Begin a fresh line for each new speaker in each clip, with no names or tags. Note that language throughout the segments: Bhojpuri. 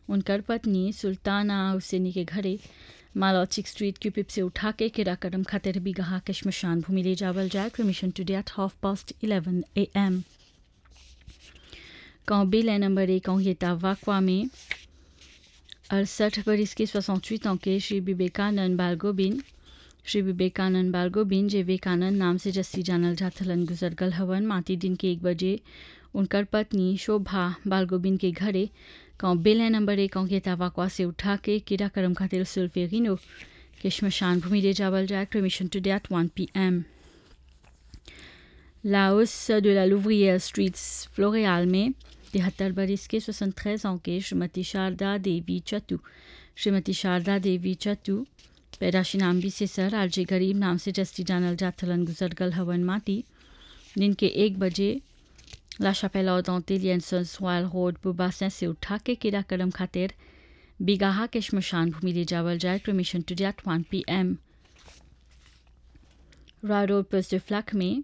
उनकर पत्नी सुल्ताना हुसैनी के घरे मालौचिक स्ट्रीट क्यूपिप से उठा के किराकरम खातिर बीघा के शमशान भूमि ले जावल जाए cremation today at half past eleven a m बिल है नंबर एक येता वाकवा में अड़सठ बरिस के सोसठ ans के श्री विवेकानंद बालगोबिन श्री विवेकानंद बालगोबिन जे विवेकानंद नाम से जस्सी जानल जाथलन गुजर गल हवन माती दिन के एक बजे उनकर पत्नी शोभा बालगोबिन के घरे quand बिल है नंबर एक अंकेता वाकवा से उठा के किरा करम खातिर सुल्फेगिनो के शमशान भूमि ले जावल जाए cremation today at one p m लाओस de la Louvrière Street Floreal में तिहत्तर बरिस के सोसन treize ans के श्रीमती शारदा देवी चतु श्रीमती शारदा देवी चतु पैदाशी नाम भी से सर आरजे गरीब नाम से जस्ती जानल जाथलन गुजर गल हवन माटी दिन के एक बजे ला chapelle ardentilienne Royal Road Beau Bassin से उठा के किरा करम खातिर बिगाहा के शमशान भूमि ले जावल जाए cremation today at one p m रा रोड पोस्ट फ्लैक में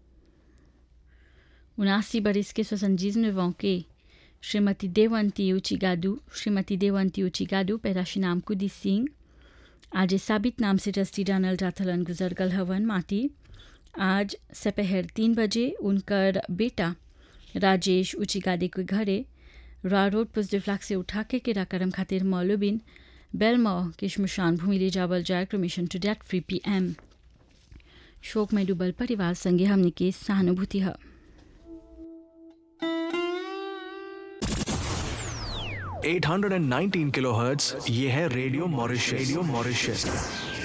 उनासी बरिस के सोसंजीज नवों के श्रीमती देवंती उचिगादू श्रीमती देवंती उचिगादू पैदाशी नाम कुदी सिंह आज साबित नाम से ट्रस्टी जानल जाथलन गुजर गल हवन माटी आज सपहर तीन बजे उनकर बेटा राजेश उचिगादे के घरे रा रोड पुजडे फ्लैग से उठा के किरा करम खातिर मौलुबिन बेलमो के शमशान भूमि ले जावल जाए cremation to date three p m शोक में डूबल परिवार संगे हमने के सहानुभूति है
819 किलोहर्ट्ज ये है रेडियो मॉरिशस रेडियो मॉरिशस